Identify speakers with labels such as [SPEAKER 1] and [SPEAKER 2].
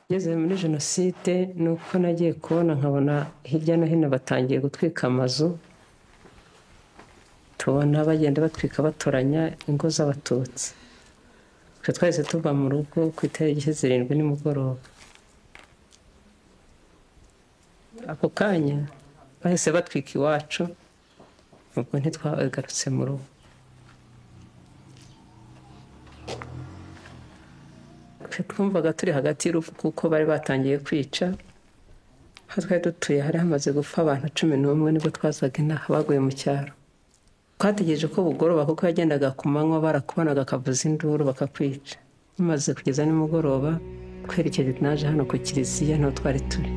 [SPEAKER 1] ngeze muri jenoside ni uko nagiye kubona nkabona hirya no hino batangiye gutwika amazu tubona bagenda batwika batoranya ingo z'abatutsi twe twahise tuva mu rugo ku itariki zirindwi nimugoroba ako kanya bahise batwika iwacu ubwo ntitwagarutse mu rugo twumvaga turi hagati y'urupfu kuko bari batangiye kwica aho twari dutuye hari hamaze gupfa abantu cumi n'umwe nibwo twazaga inaha baguye mu cyaro twategereje ko bugoroba kuko yagendaga ku manywa barakubonaga akavuza induru bakakwica bimaze kugeza nimugoroba twerekeje naje hano ku kiliziya niho twari turi